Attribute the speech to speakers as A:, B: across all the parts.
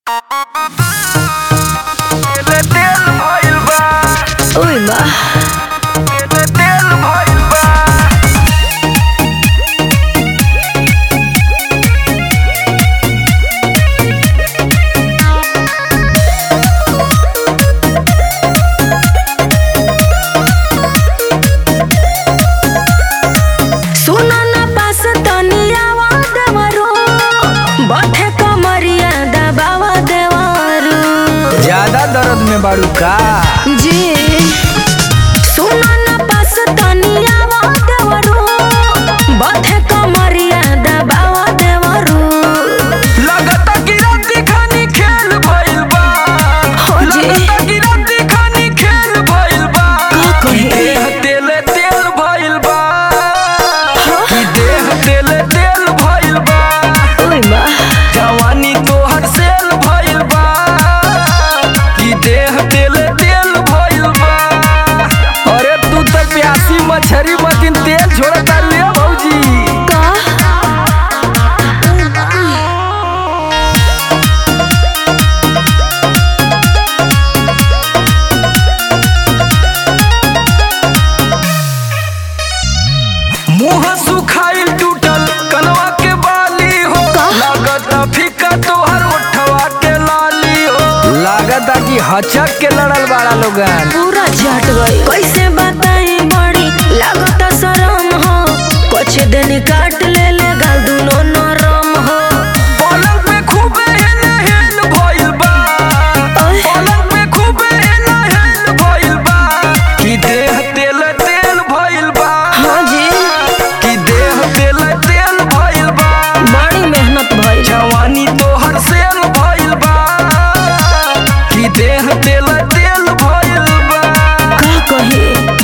A: Uy, ma. सुनो ना पास तनियावा देवरो बठे कमरिया दबावा देवरो
B: ज्यादा दर्द में बाड़ू का
A: जी सुनो ना पास तनियावा देवरो बठे कमरिया दबावा देवरो
B: लगता कि राती खानी खेल भइल बा
A: हो जी।
B: लगता कि राती खानी खेल भइल बा
A: का कहे?
B: कि देह तेल तेल भइल बा कि देह तेल तेल भइल बा
A: उई मा
B: जवानी तोहर सेल भइल बा कि देह तेल तेल भइल बा अरे तू तो प्यासी मछरी मतीन तेल छोड़ता ले भौजी
A: का
B: मुंह सुखाइल टूटल कनवा के बाली हो लागत फीका तोहर ओठवा के लाली हो लागत कि हचक के लड़ल बाड़ा लोगन
A: पूरा झट गई कैसे बताई बड़ी लागत शरम हो कुछ दिन काट ले ले गाल दुनो नरम हो
B: पलंग पे खूबे हेल हेल भइल बा
A: ओए।
B: पलंग पे खूबे हेल हेल भइल बा कि देह तेल तेल भइल बा
A: हाँ जी
B: कि देह तेल तेल भइल बा
A: बड़ी मेहनत भइल
B: जवानी तोहर सेल भइल बा कि देह तेल तेल भइल बा
A: का कही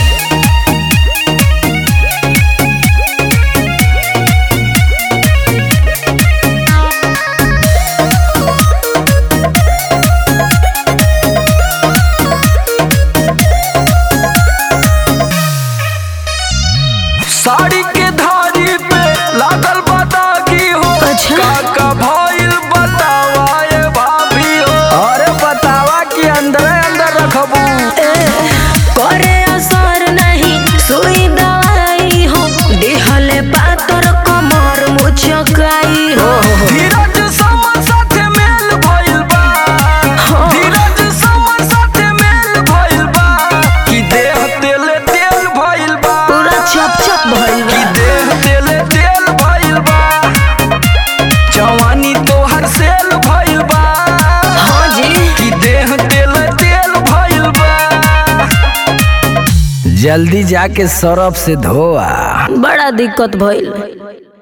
B: साड़ी के धारी पे लागल बतागी हो
A: अच्छा।
B: काका भइल बतावा ए भाभी हो अरे बतावा कि अंदर अंदर रखबू
A: ए, करे असर नहीं सुई दवाई हो दिहले पातर कमर मुचकाई हो
B: धीरज समर साथे मेल भइल बा
A: हाँ।
B: धीरज समर साथे मेल भइल बा कि देह तेल तेल भइल बा
A: पूरा चप चप भइल
B: कि
A: बा
B: देह तेल तेल भइल बा जवानी तोहर सेल भइल बा
A: हाँ जी
B: कि देह तेल तेल भइल बा जल्दी जाके सरफ से धोआ
A: बड़ा दिक्कत भइल